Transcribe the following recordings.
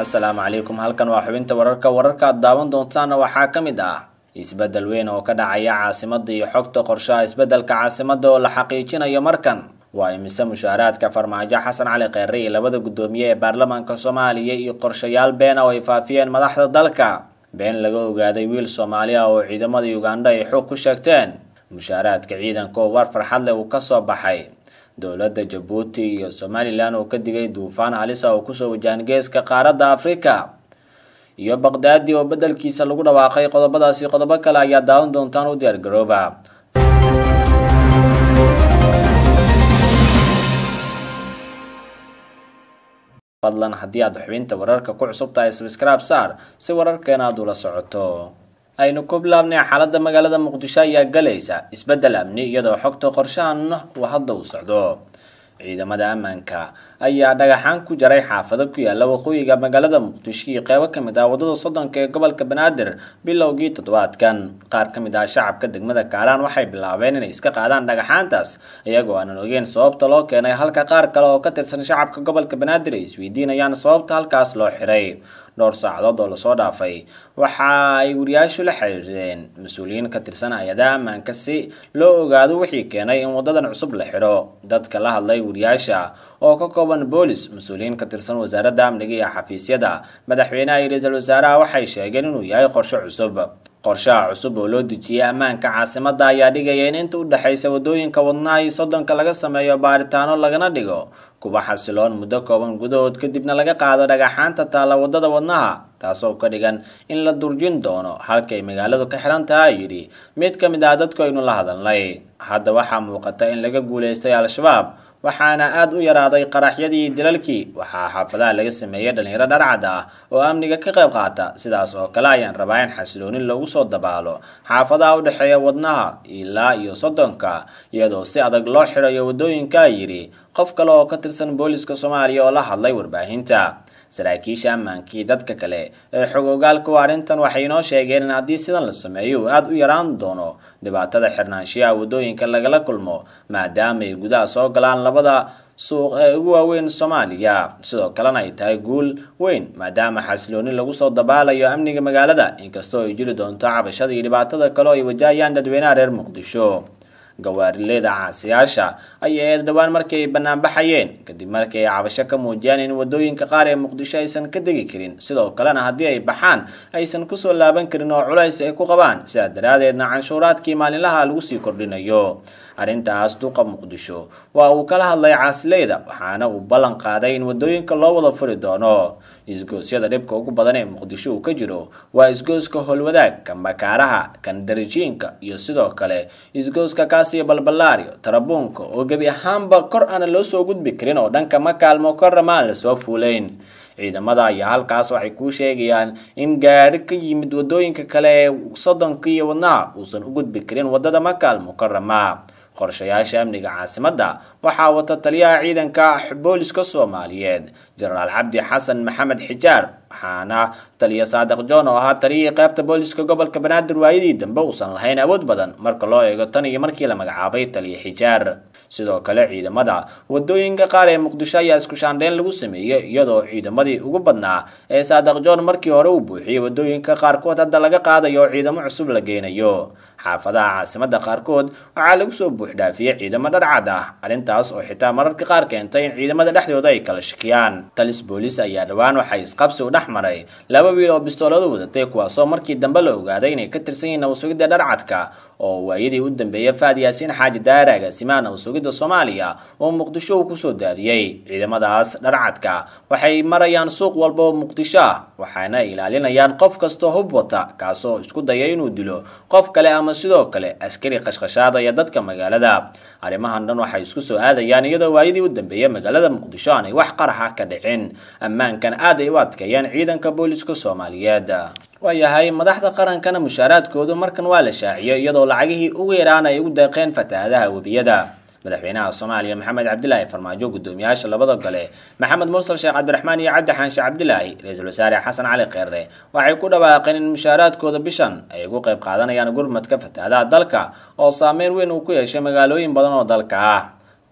assalaamu calaykum halkan waa xubinta wararka wararka aad daawan doontaana waxaa ka mid ah isbeddel weyn oo ka dhacaya caasimada iyo xogta qorshaha isbeddelka caasimada oo la xaqiijinayo markan waa imise mushaaraadka farmaajo xasan cali kheyre iyo labada guddoomiye ee baarlamaanka soomaaliya iyo qorshayaal beena oo ay faafiyeen madaxda dalka been laga ogaaday wiil soomaali ah oo ciidamada ugandha ay xog ku sheegteen mushaaraadka ciidanka oo war farxad leh uu kasoo baxay dowladda jabuuti iyo somalilan oo ka digay duufaan halisa oo kusoo wajahan geeska qaaradda afrika iyo baqdaadi oo beddelkiisa lagu dhawaaqay qodobadaasi qodobo kale ayaa daawan doontaan u diyaar garooba fadlan haddii aad xubinta wararka ku cusub tahay sabscribe saar si wararkeena aad ula socoto aynu ku bilaabnay xaaladda magaalada muqdisho ayaa galaysa isbeddel amni iyadoo xogta qorshahan uu hadda u socdo ciidamada ammaanka ayaa dhagaxaan ku jaray xaafado ku yaala waqooyiga magaalada muqdisho iyo qeybo ka mid ah waddada soddonka ee gobolka banaadir bilowgii toddobaadkan qaar ka mid ah shacabka degmada kaalaan waxay bilaabeen inay iska qaadaan dhagaxaantaas iyagoo aanan ogeyn sababta loo keenay halka qaar kale oo ka tirsan shacabka gobolka banaadir ay isweydiinayaan sababta halkaas loo xiray dhowr saacadood oo lasoo dhaafay waxa ay wariyaashu la xiriireen mas-uuliyiin ka tirsan hay-adaha ammaanka si loo ogaado wixii keenay in wadadan cusub la xidho dadka la hadlay wariyaasha oo ka kooban boolis mas-uuliyiin ka tirsan wasaaradda amniga iyo xafiisyada madaxweynaha iyo ra-iisul wasaaraha waxay sheegeen inuu yahay qorshe cusub qorshaha cusub oo loo dejiyay ammaanka caasimada ayaa dhigaya in inta u dhexaysa wadooyinka wadnaha iyo soddonka laga sameeyo baaritaano lagana dhigo kuwa xasiloon muddo kooban gudahood kadibna laga qaado dhagaxaanta taalla wadada wadnaha taasoo ka dhigan in la durjin doono halkay magaaladu ka xiran tahay yidhi mid ka mid ah dadku aynu la hadalnay hadda waxaa muuqata in laga guulaystay al-shabaab waxaana aada u yaraaday qaraxyadii dilalkii waxaa xaafadaha laga sameeyey dhalinyaro dharcad ah oo amniga ka qayb qaata sidaas oo kale ayaan rabaa in xasiloonin lagu soo dabaalo xaafadaha u dhexeeya wadnaha ilaa iyo soddonka iyadoo si adag loo xirayo waddooyinka yidhi qof kale oo ka tirsan booliska soomaaliya oo la hadlay warbaahinta saraakiisha ammaankii dadka kale ee xog ogaalku arrintan waxay inoo sheegeen in haddii sidan la sameeyo uu aada u yaraan doono dhibaatada xirnaanshiyaha waddooyinka lagala kulmo maadaama ay gudaha soo galaan labada suuq ee ugu waaweyn soomaaliya sidoo kalena ay tahay guul weyn maadaama xasilooni lagu soo dabaalayo amniga magaalada inkastoo ay jiri doonto cabashada iyo dhibaatada kale oo ay wajahayaan dadweynaha reer muqdisho gawaarileeda caasiyaasha ayay eed dhowaan markii ay banaanbaxayeen kadib markii ay cabasho ka muujiyaan in wadooyinka qaar ee muqdisho aysan ka degi karin sidoo kalena haddii ay baxaan aysan kusoo laaban karin oo culays ay ku qabaan sidaa daraadeedna canshuuraadkii maalinlaha lagu sii kordhinayo arrintaas duqa muqdisho waa uu kala hadlay caasileyda waxaana uu ballan qaaday in wadooyinka loo wada furi doono isgoosyada dhibka ugu badan ee muqdisho uu ka jiro waa isgooska howlwadaag kan bakaaraha kan darajiinka iyo sidoo kale isgooska kaasiyo balbalaario tarabuunka oo gebi ahaanba kor aana loo soo gudbi karin oo dhanka ma kaalmo korrama aan lasoo fuulayn ciidamada ayaa halkaas waxay kuu sheegayaan in gaari ka yimid wadooyinka kale ee soddonka iyo wadnaha uusan u gudbi karin wadada makaal mukarama qorshayaasha amniga caasimadda waxaa wata taliyaha ciidanka booliska soomaaliyeed jenaraal cabdi xasan maxamed xijaar waxaana taliya saadiq john oo ahaa taliyihii qaybta booliska gobolka banaadir waayadii dambe uusan lahayn awood badan marka loo eego tan iyo markii la magacaabay taliya xijaar sidoo kale ciidamada wadooyinka qaar ee muqdisho ayaa isku shaandheyn lagu sameeyey iyadoo ciidamadii ugu badnaa ee saadiq john markii hore uu buuxiyey wadooyinka qaarkood hadda laga qaadayo oo ciidamo cusub la geynayo xaafadaha caasimada qaarkood waxaa lagu soo buuxdhaafiyey ciidamo dharcad ah arrintaas oo xitaa mararka qaar keentay in ciidamada dhexdooda ay kala shakiyaan talis boolis ayaa dhowaan waxay isqabsi u dhex maray laba wiil oo bistooladu wadatay kuwaasoo markii dambe la ogaaday inay ka tirsan yihiin nabasugidda dharcadka oo waayadii u dambeeyay faad yaasiin xaaji daare agaasimaha nabasugidda soomaaliya oo muqdisho uu kusoo daadiyey ciidamadaas dharcadka waxay marayaan suuq walba oo muqdisho ah waxaana ay ilaalinayaan qof kastoo hub wata kaasoo isku daya inuu dilo qof kale ama sidoo kale askari qashqashaadaya dadka magaalada arrimahan dhan waxay isku soo aadayaan iyadoo waayadii u dambeeyay magaalada muqdisho aanay wax qaraxa ka dhicin ammaankan aad ay u adkeeyaan ciidanka booliska soomaaliyeed waayahay madaxda qarankana mushaaraadkoodu markan waa la shaaciyay iyadoo lacagihii ugu yaraan ay ugu deeqeen fatahaadaha webiyada madaxweynaha soomaaliya maxamed cabdilaahi farmaajo guddoomiyaasha labada gole maxamed mursal sheekh cabdiraxmaan iyo cabdi xaanshe cabdilaahi ra-iisul wasaare xasan cali kheyre waxay ku dhawaaqeen in mushaaraadkooda bishan ay ugu qayb qaadanayaan gurmadka fatahaadaha dalka oo saameyn weyn uu ku yeeshay magaalooyin badan oo dalka ah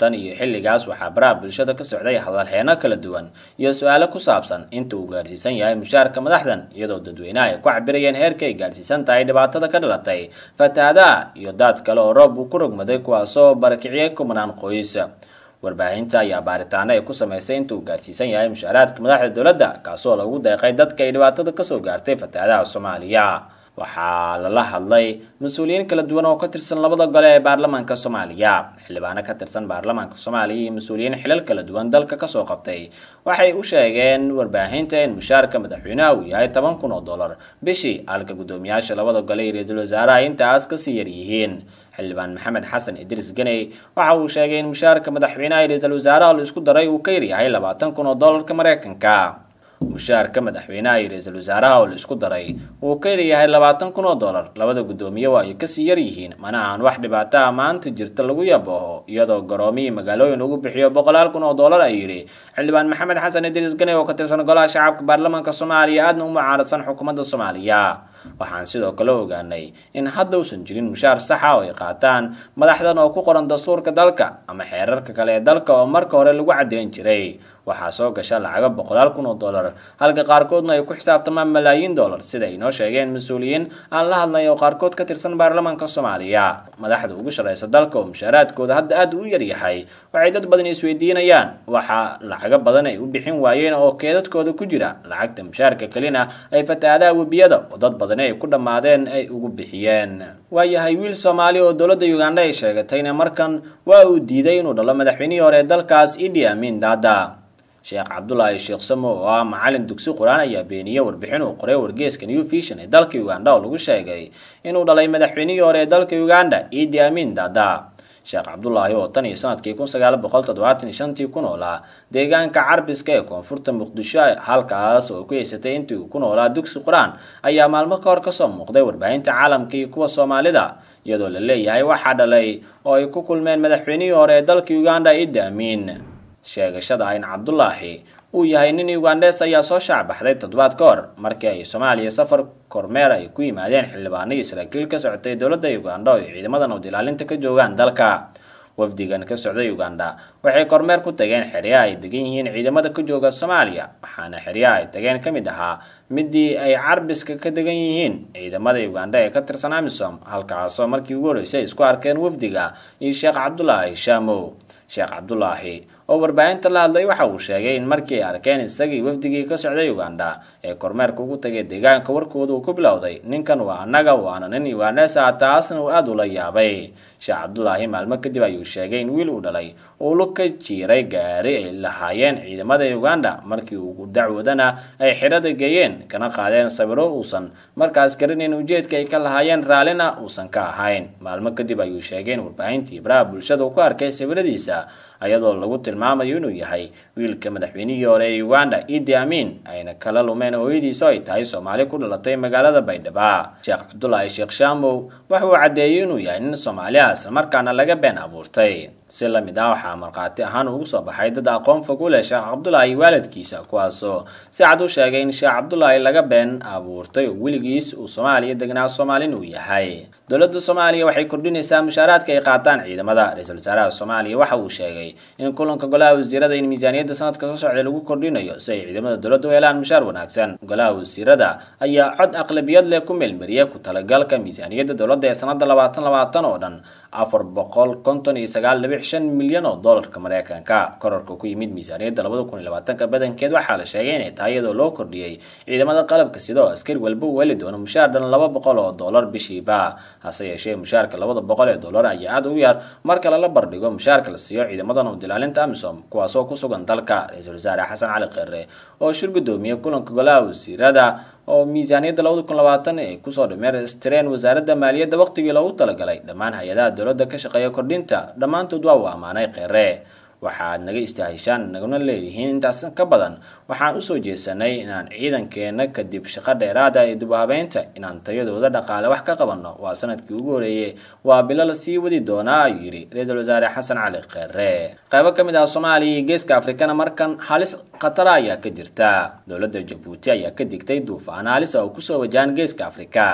tan iyo xilligaas waxaa baraha bulshada ka socday hadalheeno kala duwan iyo su-aalo ku saabsan inta uu gaarsiisan yahay mushaarka madaxdan iyadoo dadweynaha ay ku cabirayeen heerka ay gaarsiisan tahay dhibaatada ka dhalatay fatahaadaha iyo daad kale oo roob uu ku rogmaday kuwaasoo barakiciyay kumanaan qoys warbaahinta ayaa baaritaano ay ku samaysay inta uu gaarsiisan yahay mushaaraadka madaxda dowladda kaasoo lagu deeqay dadka ay dhibaatada kasoo gaartay fatahaadaha soomaaliya waxaa lala hadlay mas-uuliyiin kala duwan oo ka tirsan labada gole ee baarlamaanka soomaaliya xildhibaano ka tirsan baarlamaanka soomaaliya iyo mas-uuliyiin xilal kala duwan dalka kasoo qabtay waxay u sheegeen warbaahinta in mushaarka madaxweynaha uu yahay toban kun oo dollar bishii halka guddoomiyaasha labada gole iyo ra-iisul wasaaraha intaas kasii yar yihiin xildhibaan maxamed xasan idriis ganey waxa uu sheegay in mushaarka madaxweynaha iyo ra-iisul wasaaraha la isku daray uu ka yaryahay labaatan kun oo dollarka mareykanka mushaarka madaxweynaha iyo ra-iisul wasaaraha oo la isku daray uu ka yaryahay labaatan kun oo dollar labada guddoomiye waa ay kasii yar yihiin mana aan wax dhibaato ah maanta jirta lagu yabooho iyadoo garoomihii magaalooyin lagu bixiyo boqolaal kun oo dollar ay yidhi xildhibaan maxamed xasan idriis ganey oo ka tirsan golaha shacabka baarlamaanka soomaaliya aadna u mucaaradsan xukuumadda soomaaliya waxaan sidoo kale ogaanay in hadda uusan jirin mushaar saxa oo ay qaataan madaxdan oo ku qoran dastuurka dalka ama xeerarka kale ee dalka oo marka hore lagu caddeyn jiray waxaa soo gasha lacago boqolaal kun oo dollar halka qaarkoodna ay ku xisaabtamaan malaayiin dollar sida ay noo sheegeen mas-uuliyiin aan la hadlay oo qaarkood ka tirsan baarlamaanka soomaaliya madaxda ugu shareysa dalka oo mushaaraadkooda hadda aad u yaryahay waxay dad badan isweydiinayaan waxaa lacago badan ay u bixin waayeen oo keedadkooda ku jira lacagta mushaarka kelina ay fatahaadaha webiyada oo dad badani ay ku dhammaadeen ay ugu bixiyeen waayahay wiil soomaali oo dowladda uganda ay sheegatayna markan waa uu diiday inuu dhalo madaxweynihii hore ee dalkaas idi amin dada sheekh cabdulaahi sheekh samo oo ah macalin dugsi qur-aan ayaa beeniyey warbixin uu qoray wargeeska new vision ee dalka uganda oo lagu sheegay inuu dhalay madaxweynihii hore ee dalka uganda idi amin dada sheekh cabdulaahi oo tan iyo sanadkii kun sagaal boqol toddobaatan iyo shantii ku noolaa deegaanka carbiska ee koonfurta muqdisho halkaas oo ku haysatay intii uu ku noolaa dugsi qur-aan ayaa maalmo ka hor kasoo muuqday warbaahinta caalamka iyo kuwa soomaalida iyadoo la leeyahay waxaa dhalay oo ay ku kulmeen madaxweynihii hore ee dalka uganda idi amin sheegashada ayn cabdulaahi uu yahay nin ugandes ayaa soo shaacbaxday toddobaad ka hor markii ay soomaaliya safar kormeer ay ku yimaadeen xildhibaano iyo saraakiil ka socotay dowladda uganda oo ay ciidamada nabad ilaalinta ka joogaan dalka wafdigan ka socday uganda waxay kormeer ku tageen xeryaha ay degan yihiin ciidamada ka jooga soomaaliya waxaana xeryaha ay tageen ka mid ahaa midii ay carbiska ka degan yihiin ciidamada uganda ee ka tirsan amisom halkaasoo markii ugu horreysay isku arkeen wafdiga iyo sheekh cabdulaahi shaamow sheekh cabdulaahi oo warbaahinta la hadlay waxa uu sheegay in markii ay arkeen isagii wafdigii ka socday uganda ee kormeerka ugu tagay deegaanka warkooda uu ku bilowday ninkan waa annaga waana nin ugandes ah taasna uu aada ula yaabay sheekh cabdulaahi maalmo kadib ayuu sheegay in wiil uu dhalay uu lu ka jiiray gaari ay lahaayeen ciidamada uganda markii uu dacwadana ay xirada geeyeen kana qaadeen sawiro uusan markaas garanayn ujeedka ay ka lahaayeen raallina uusan ka ahayn maalmo kadib ayuu sheegay in warbaahintii baraha bulshada uu ku arkay sawiradiisa ayadoo lagu tilmaamayo inuu yahay wiilka madaxweynihii hore ee uganda idi amin ayna kala lumeen hooyadiisa oo ay tahay soomaali ku dhalatay magaalada baydhaba sheekh cabdulaahi sheekh shaamow waxa uu caddeeyey inuu yahay nin soomaaliha islamarkaana laga been abuurtay si la mid ah waxaa markhaati ahaan ugu soo baxay dad aqoon fog u leh sheekh cabdulaahi waalidkiisa kuwaasoo si cad u sheegay in sheekh cabdulaahi laga been abuurtay oo weligiis uu soomaaliya degnaa soomaalin uu yahay dowladda soomaaliya waxay kordhinaysaa mushaaraadka ay qaataan ciidamada ra-iisul wasaaraha soomaaliya waxa uu sheegay in kulanka golaha wasiirada in miisaaniyadda sanadka soo socda lagu kordhinayo si ay ciidamada dowladda u helaan mushaar wanaagsan golaha wasiirada ayaa cod aqlabiyad leh ku meelmariyay ku talagalka miisaaniyadda dowladda ee sanada labaatan labaatan oo dhan afar boqol konton iyo sagaal dhibic shan milyan oo dollarka mareykanka korarka ku yimid miisaaniyadda labada kun iyo labaatanka badankeed waxaa la sheegay inay tahay iyadoo loo kordhiyey ciidamada qalabka sida oo askari walba uu heli doono mushaar dhan laba boqol oo dollar bishiiba hase yeeshee mushaarka labada boqol ee dollar ayaa aada u yar marka lala bardhigo mushaarka la siiyo ciidamada nabad ilaalinta amisom kuwaasoo ku sugan dalka ra-iisul wasaare xasan cali kheyre oo shir gudoomiyey kulanka golaha wasiirada oo miisaaniyadda labada kun labaatan ay kusoo dhameystireen wasaaradda maaliyadda waqtigii loogu talagalay dhammaan hay-adaha dowladda ka shaqeeya kordhinta dhammaantood waa uu ammaanay kheyre waxaad naga istaahishaan naguna leedihiin intaas ka badan waxaan usoo jeesanay inaan ciidankeena kadib shaqo dheeraada ee dubaabeynta inaan tayadooda dhaqaale wax ka qabanno waa sanadkii ugu horeeyey waa bilo la sii wadi doonaa ayuu yidhi ra-iisul wasaare xasan cali kheyre qaybo ka mid ah soomaaliya iyo geeska afrikana markan halis khatara ayaa ka jirta dowladda jabuuti ayaa ka digtay duufaan halis oo kusoo wajahan geeska afrika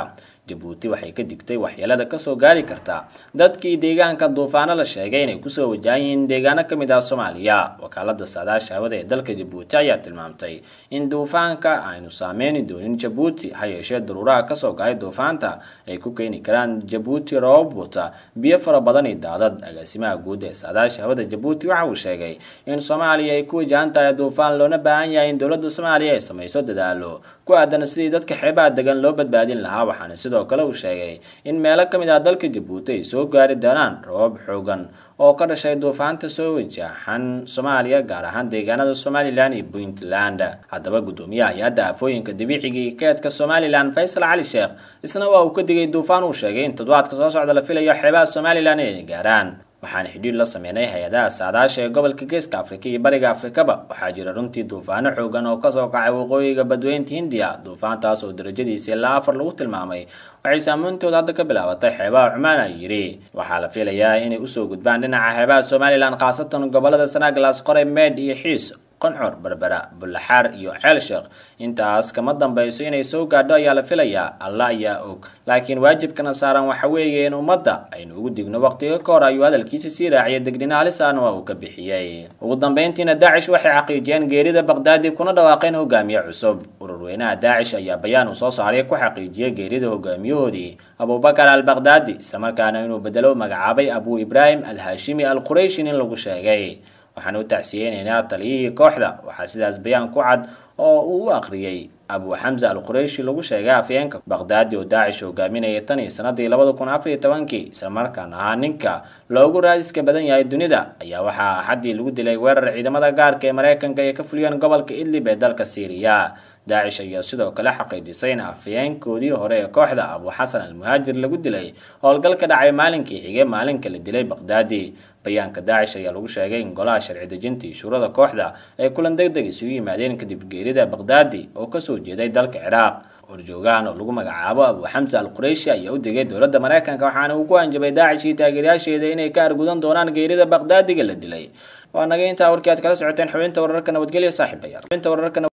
jabuuti waxay ka digtay waxyeelada kasoo gaari karta dadkii deegaanka duufaano la sheegay inay kusoo wajahan yihiin deegaano ka mid ah soomaaliya wakaalada saadaasha hawada ee dalka jabuuti ayaa tilmaamtay in duufaanka aynu saameyni doonin jabuuti ha yeeshee daruuraha kasoo gahay duufaanta ay ku keeni karaan jabuuti roobab wata biyo fara badan iyo daadad agaasimaha guud ee saadaasha hawada jabuuti waxa uu sheegay in soomaaliya ay ku wajahan tahay duufaan loona baahan yahay in dowladda soomaaliya ay samayso dadaalo ku aadan sidii dadka xeebaha degan loo badbaadin lahaa waxaana sidoo kale uu sheegay in meelo ka mid ah dalka jabuuti ay soo gaari doonaan roobab xoogan oo ka dhashay duufaanta soo wajahan soomaaliya gaar ahaan deegaanada somalilan iyo puntland haddaba guddoomiyaha hay-adda aafooyinka dabiiciga iyo keedka somalilan faysal cali sheekh isna waa uu ka digay duufaan uu sheegay in toddobaadka soo socda la filayo xeebaha somalilan inay gaaraan waxaana xidhiir la sameynay hay-adaha saadaasha ee gobolka geeska afrika iyo bariga afrikaba waxaa jira runtii duufaano xoogan oo kasoo kacay waqooyiga badweynta hindiya duufaantaas oo darajadiisa ilaa afar lagu tilmaamay waxay saameyntooda hadda ka bilaabatay xeebaha cumaan ay yidhi waxaa la filayaa inay usoo gudbaan dhinaca xeebaha somalilan khaasatan gobolada sanaglas qoray meed iyo xiis qoncor berbera bullaxaar iyo ceel sheekh intaas kama dambayso inay soo gaadho ayaa la filayaa alla ayaa og laakiin waajibkana saaran waxa weeye in ummadda aynu ugu digno waqtiga ka hor ayuu hadalkiisa sii raaciyay degnina halisaana waa uu ka bixiyey ugu dambeyntiina daacish waxay xaqiijiyeen geerida baqdaadi kuna dhawaaqeen hogaamiye cusub ururweynaha daacish ayaa bayaan uu soo saaray ku xaqiijiyay geerida hogaamiyahoodii abubakar al baqdaadi islamarkaana inuu bedelo magacaabay abu ibraahim al haashimi al qurayshin in lagu sheegay waxaan u tacsiyeynaynaa taliyihii kooxda waxaa sidaas bayaan ku cad oo uu u akhriyey abu xamza al qurayshi lagu sheegay afyeenka baqdaadi oo daacish hogaaminaya tan iyo sanadii labada kun afar iyo tobankii islamarkaana ahaa ninka loogu raadiska badan yahay dunida ayaa waxaa axaddii lagu dilay weerar ciidamada gaarka ee mareykanka ay ka fuliyeen gobolka idlib ee dalka syriya daacish ayaa sidoo kale xaqiijisay in afayeenkoodii hore ee kooxda abu xasan al muhaajir lagu dilay howlgal ka dhacay maalinkii xige maalinka la dilay baqdaadi bayaanka daacish ayaa lagu sheegay in golaha sharci dejinta iyo shuurada kooxda ay kulan deg deg isugu yimaadeen kadib geerida baqdaadi oo kasoo jeeday dalka ciraaq horjoogahan oo lagu magacaabo abu xamsa al qurayshi ayaa u digay dowladda mareykanka waxaana uu ku hanjabay daacish iyo taageerayaasheeda inay ka argudan doonaan geerida baqdaadiga la dilay waa naga intaa warkii aad kala socoteen xubinta wararka nabadgelya saaxiibayaal